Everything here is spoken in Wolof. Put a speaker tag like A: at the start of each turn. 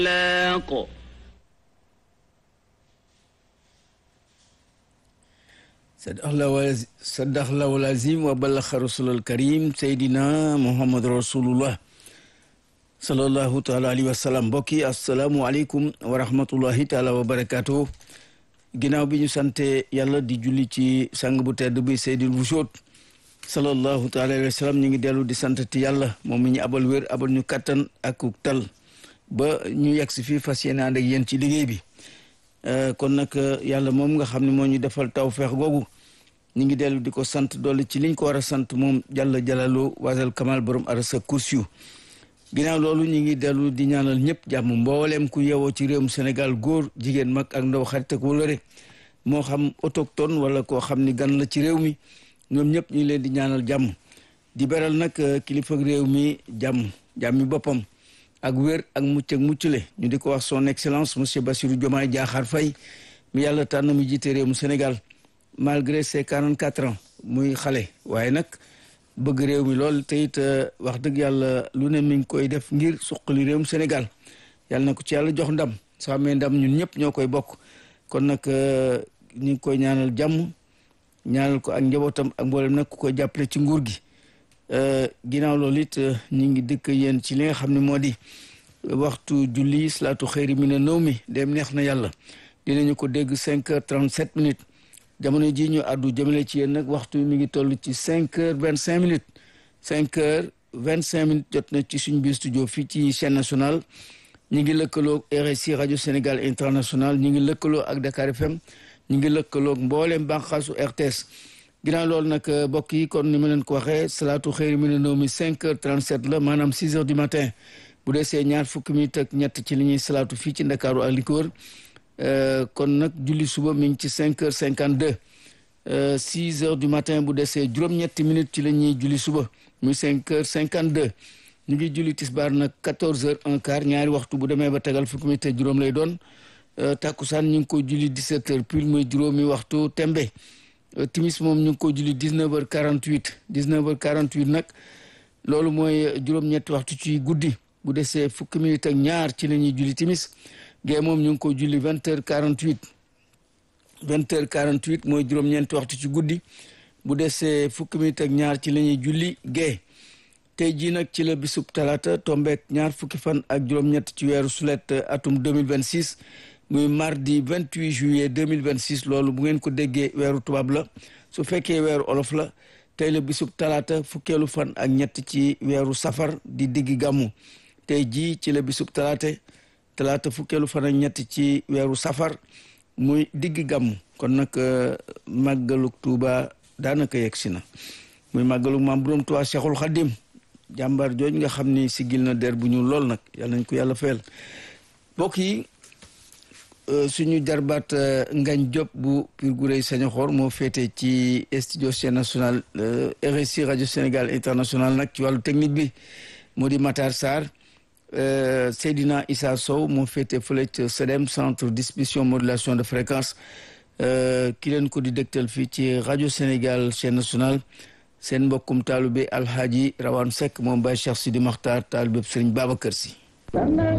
A: الطلاق
B: sadaqallahu lazim wa ballaxa rasulal karim seydina muhammad rasulullah sallallahu taala alayhi wa sallam mbokk yi asalaamualeykum wa rahmatullahi taala wa barakaatu ginnaaw bi ñu sante yàlla di julli ci sang bu tedd bi seydil wujoot sallallahu taala alayhi wa sallam ñu ngi dellu di santati yàlla moom mi ñu abal wér abal ñu kattan ak tal ba ñu yegg si fii fas yéene ànd ak yéen ci liggéey bi kon nag yàlla moom nga xam ne moo ñu defal tawfeex googu ñu ngi dellu di ko sant dolli ci liñ ko war a sant moom jàlla jalalu wasal kamal borom arasa kursiyu ginnaaw loolu ñu ngi dellu di ñaanal ñëpp jàmm mbooleem ku yewoo ci réewum Sénégal góor jigéen mag ak ndaw xarit ak wëllëre moo xam autochtone wala koo xam ni gan la ci réew mi ñoom ñëpp ñu ngi leen di ñaanal jàmm di beral nag kilifa réew mi jàmm jàmmi boppam ak wér ak mucc ak muccule ñu di ko wax son excellence monsieur Bassirou Diomaye Diakhar Faye mi yàlla tànn mu jiite réew mu Sénégal malgré ses quarante quatre ans muy xale waaye nag bëgg réew mi lool te it wax dëgg yàlla lu ne mi ngi koy def ngir suqali réewum Sénégal yàlla na ko ci yàlla jox ndam soo amee ndam ñun ñëpp ñoo koy bokk kon nag ñu ngi koy ñaanal jàmm ñaanal ko ak njabootam ak mboolem nag ku koy jàppale ci nguur gi ginnaaw loolu it ñu ngi dëkk yéen ci li nga xam ne moo di waxtu julli salaatu xëyri mi ne nëw mi dem neex na yàlla dinañu ko dégg cinq heures trente sept minutes jamono ji ñu àddu jëmale ci yéen nag waxtu mi ngi toll ci cinq heures vingt cinq minutes cinq heures vingt cinq minutes jot na ci suñ biir studio fii ci chaîne nationale ñu ngi lëkkaloo RSI rajo Sénégal international ñu ngi lëkkaloo ak Dakar FM ñu ngi lëkkaloo mbooleem bànqaasu RTS ginnaaw loolu nag mbokk yi kon ni ma leen ko waxee salaatu xëyri mi ne nëw mi cinq heures trente sept la maanaam six heures du matin bu desee ñaar fukki minutes ak ñett ci li ñuy salaatu fii ci Ndakaaru ak li ko wër kon nag julli suba mi ngi ci cinq heures cinquante deux six heures du matin bu desee juróom-ñetti minutes ci la ñuy julli suba muy cinq heures cinquante deux ñu ngi julli tisbaar nag quatorze heures un quart ñaari waxtu bu demee ba tegal fukki minutes ak juróom lay doon takkusaan ñu ngi ko julli dix-sept heures pile muy juróomi waxtu tembe timis moom ñu ngi ko julli dix-neuf heures quarante-huit dix-neuf heures quarante-huit nag loolu mooy juróom-ñetti waxtu ci guddi bu desee fukki minutes ak ñaar ci la ñuy julli timis gée moom ñu ngi ko julli vingt heures quarante huit vingt heures quarante huit mooy juróom-ñeenti waxtu ci guddi bu desee fukki minutes ak ñaar ci la ñuy julli gée tey jii nag ci la bisub talaata tombeek ñaar fukki fan ak juróom-ñett ci weeru sulet atum deux mille vingt six muy mardi vingt huit juillet deux mille vingt six loolu bu ngeen ko déggee weeru tubaab la su fekkee weeru olof la tey la bisub talaata fukkeelu fan ak ñett ci weeru safar di diggi gàmmu tey jii ci la bisub talaata talaata fukkeelu fan ak ñett ci weeru safar muy digg gàmm kon nag màggaluk tuuba daanaka yegg si na muy màggaluk maam borom tuuba cheikhul xadim jàmbaar jooj nga xam ni sigil na der bu ñu lool nag yàlla nañ ko yàlla fayal mbokk yi suñu jarbaat ngañ Diop bu Pire Gureye Sañoxor moo féete ci studio chaîne national RSI rajo Sénégal international nag ci wàllu technique bi moo di Matar Sarr Seydina Issa Sow moo féete fële ca CEDEM centre distribution modulation de fréquence ki leen ko di dégtal fii ci rajo Sénégal chaîne nationale seen mbokkum taalube Alhaji Rawane Seck moom Baye Cheikh Sidi Makhtar taalube Serigne Babacar Sy